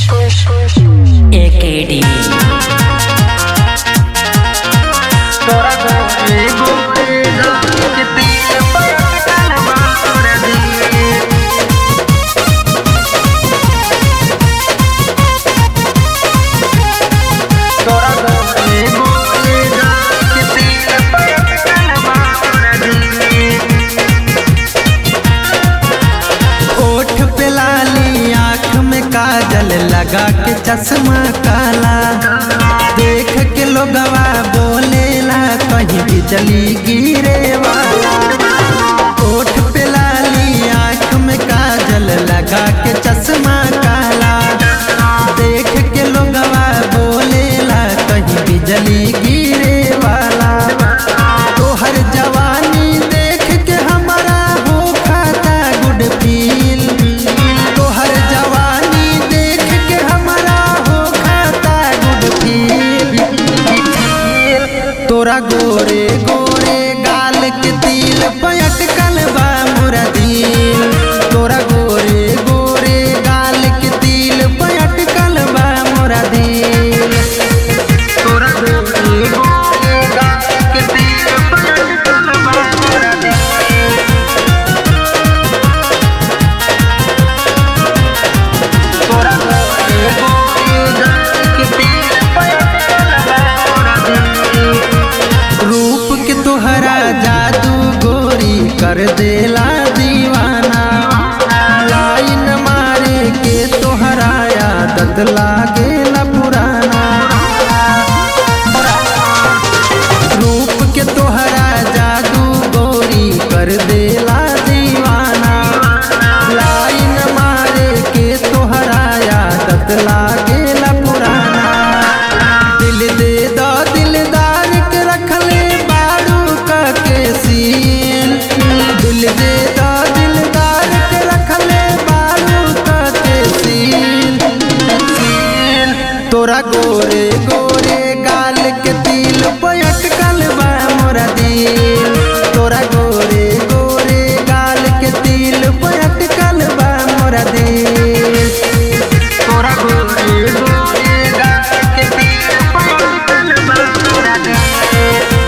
एकेडी तोरा गोरे गोरे गाल के तिल पटकल बार दिए तोरा गोरे गोरे गाल के तिल पटकल बार दिए ओठ पे लाली आँख में काजल लगा के चश्मा काला देख के लोगवा बोलेला कहीं बिजली गिरे वाला ओठ पे लाली आँख में काजल लगा के चश्मा काला देख के लोगवा बोलेला कहीं बिजली गिरे वाला तोहर जवानी देख के हमारा हो खाता गुड फील तोहर जवानी देख के हमारा हो खाता गुड फील तोरा गोरे गोरे गाल के तिल पयटकल बा मोरा दिल तोरा गोरे गोरे गाल के तिल पयटकल बा मोरा दिल तोरा गोरे गोरे गाल के तिल पटकल बार दिए तोरा गोरे गोरे गाल के तिल पटकल बार दिए रूप के तोहरा जादू गोरी कर देला दीवाना लाइन मारे के तोहरा आदत लागेला पुराना रूप के तोहरा जादू गोरी कर देला दीवाना लाइन मारे के तोहरा आदत लागेला पुराना दिल दे दो दिलदार के रखले बारू का के सीन दिल दे दो दिलदार के रखले बारू का के सीन तोरा गोरे गोरे गाल के तिल पयटकल बा मोरा दिल तोरा गोरे गोरे गाल के तिल पयटकल बा मोरा दिल तोरा गोरे गोरे गाल के तिल पटकल बार दिए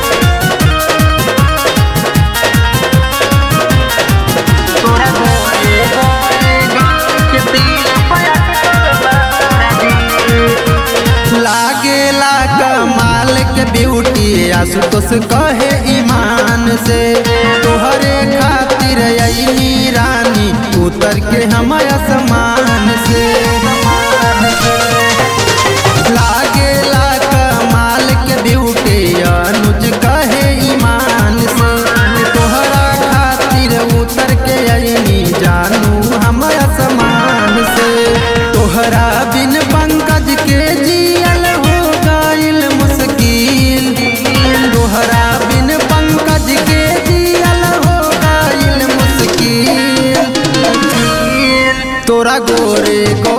तोरा गोरे गोरे गाल के तिल पटकल बार दिए लागेला कमाल के ब्यूटी आशुतोष कहे ईमान से तोहरे खातिर अइनी रानी उतर के हम आसमान से लागेला कमाल के ब्यूटी अनुज कहे ईमान से तोहरा खातिर उतर के अइनी जानू हम आसमान से तोहरा बिन पंकज के जियल हो गइल मुश्किल तोहरा बिन पंकज के जियल हो गइल मुश्किल तोरा गोरे गो